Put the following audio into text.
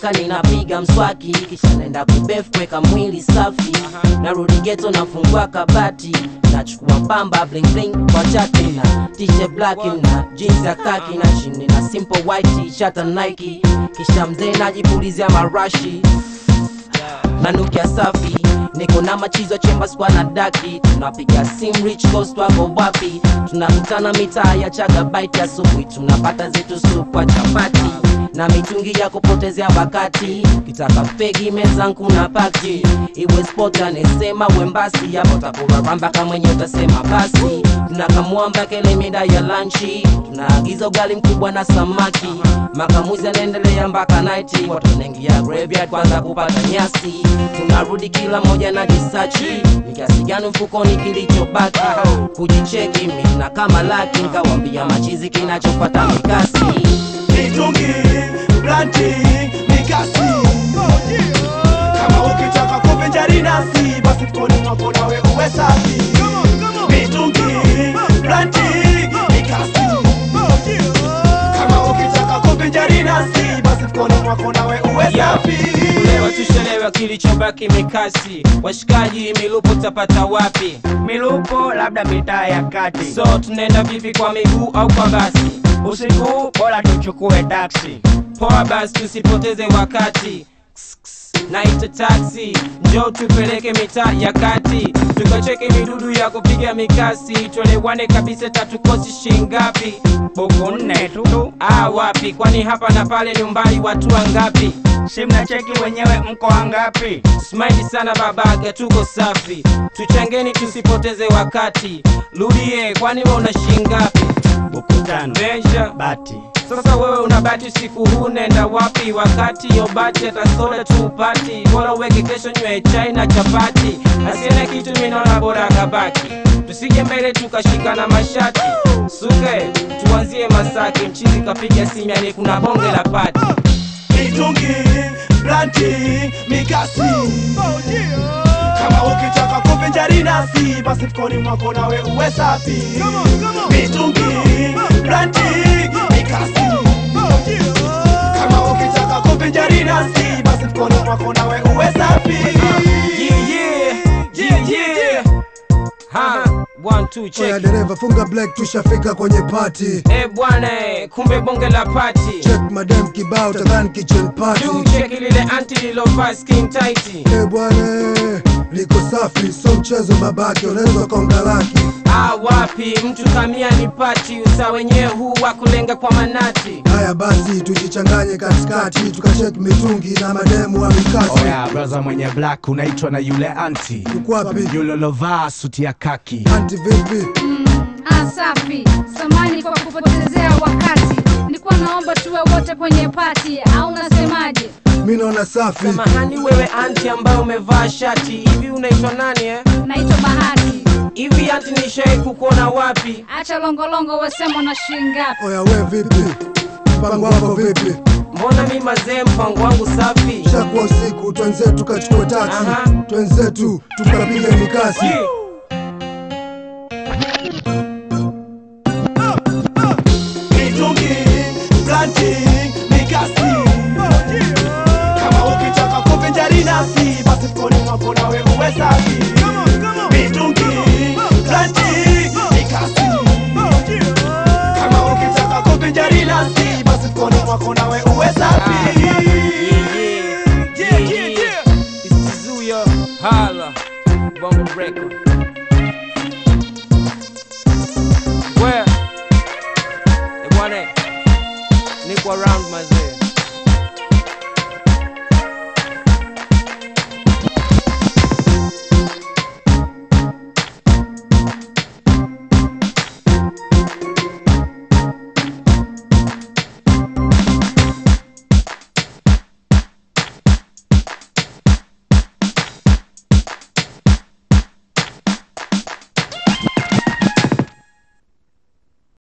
nikiamka ninapiga mswaki kisha naenda kubef kuweka mwili safi narudi geto nafungua kabati nachukua pamba bling bling kwa chati na t-shirt black na jeans ya kaki na chini na simple white t-shirt na Nike kisha mzee najipulizia marashi nanukia safi niko na machizo chemba skwa na daki tunapiga sim rich coast wako wapi tunakutana mitaa ya chagabaiti asubuhi tunapata zetu supu kwa chapati na mitungi ya kupotezea wakati kitaka fegi mezangu na paki iwe sport anesema wembasi yapo takuraramba kamwenye utasema basi tunakamwamba kele mida ya lanchi tunaagiza ugali mkubwa na samaki makamuzi anaendelea mpaka naiti watu wanaingia graveyard kwanza kupata nyasi tunarudi kila moja na jisachi ni kiasi gani mfukoni kilichobaki kujicheki mina kama laki nkawambia machizi kinachopata mikasi mitungi blanti mikasi kama ukitaka kuvinjari nasi basi mkoni mwako nawe uwe safi mitungi blanti mikasi kama ukitaka kuvinjari nasi basi mkoni mwako nawe uwe safi Leo tushelewa kilichobaki mikasi, washikaji milupo tapata wapi? milupo labda mitaa ya kati So tunaenda vipi, kwa miguu au kwa basi? usiku bora tuchukue taksi Poa basi, tusipoteze wakati. Ks, ks, Naita taxi, njoo tupeleke mitaa ya kati, tukacheke midudu ya kupiga mikasi, tuelewane kabisa, tatukosi shingapi? buku nne tu Ah, wapi? Kwani hapa na pale ni umbali watu wangapi? si mnacheki wenyewe mko wangapi Smile sana babaga, tuko safi, tuchangeni tusipoteze wakati. Rudie, kwani wewe una shingapi? buku tano Measure. bati Sasa wewe unabati usiku huu, nenda wapi? Wakati yobati hata soda tu upati, bora uweke kesho nywe chai na chapati. Asiene kitu minaona bora kabaki, tusije mbele tukashikana mashati. Suke tuanzie Masaki, mchizi kapiga simiani, kuna bonge la pati. mitungi blanti mikasi kama ukitaka kuvinjari nasi basi mkoni mwako nawe uwe safi mitungi blanti mikasi kama ukitaka kuvinjari nasi basi mkoni mwako nawe uwe safi Yeah, yeah, yeah, yeah. Ha, one, two, Oya check. dereva funga black tushafika kwenye party Eh bwana, eh, kumbe bonge la pati. check madam kibao tadhani kitchen party Juu cheki lile anti lilovaa skin tight. Eh bwana liko safi so mchezo babake unaweza konga laki Ah, wapi mtu kamia ni pati, usa wenyewe huu wa kulenga kwa manati. haya basi tujichanganye katikati tukacheki mitungi na mademu wa mikasi Oya braza mwenye black unaitwa na yule anti ukwapi yule lovaa suti ya kaki anti vipi Ah, safi. Samani kwa kupotezea wakati. Nilikuwa naomba tuwe wote kwenye pati au unasemaje? mi naona safi Samahani wewe anti ambaye umevaa shati hivi, unaitwa nani eh? Naitwa Bahati. Hivi anti, nishai kukuona wapi? Acha longolongo, wasema na shilingi ngapi? oya we vipi mpango wako vipi Mbona mi mazee, mpango wangu safi. shakuwa usiku twenzetu tukachukua taksi Aha. twenzetu tukapiga mikasi Yeah. mitungi blanti mikasi kama ukitaka kuvinjari nasi basi mkoni mwako nawe uwe safi mitungi blanti mikasi kama ukitaka kuvinjari nasi basi mkoni mwako nawe uwe safi Yeah, yeah, yeah, yeah. It's Tizuya, holla, Bongo Record. Where? Eh, bwana, niko around mazee.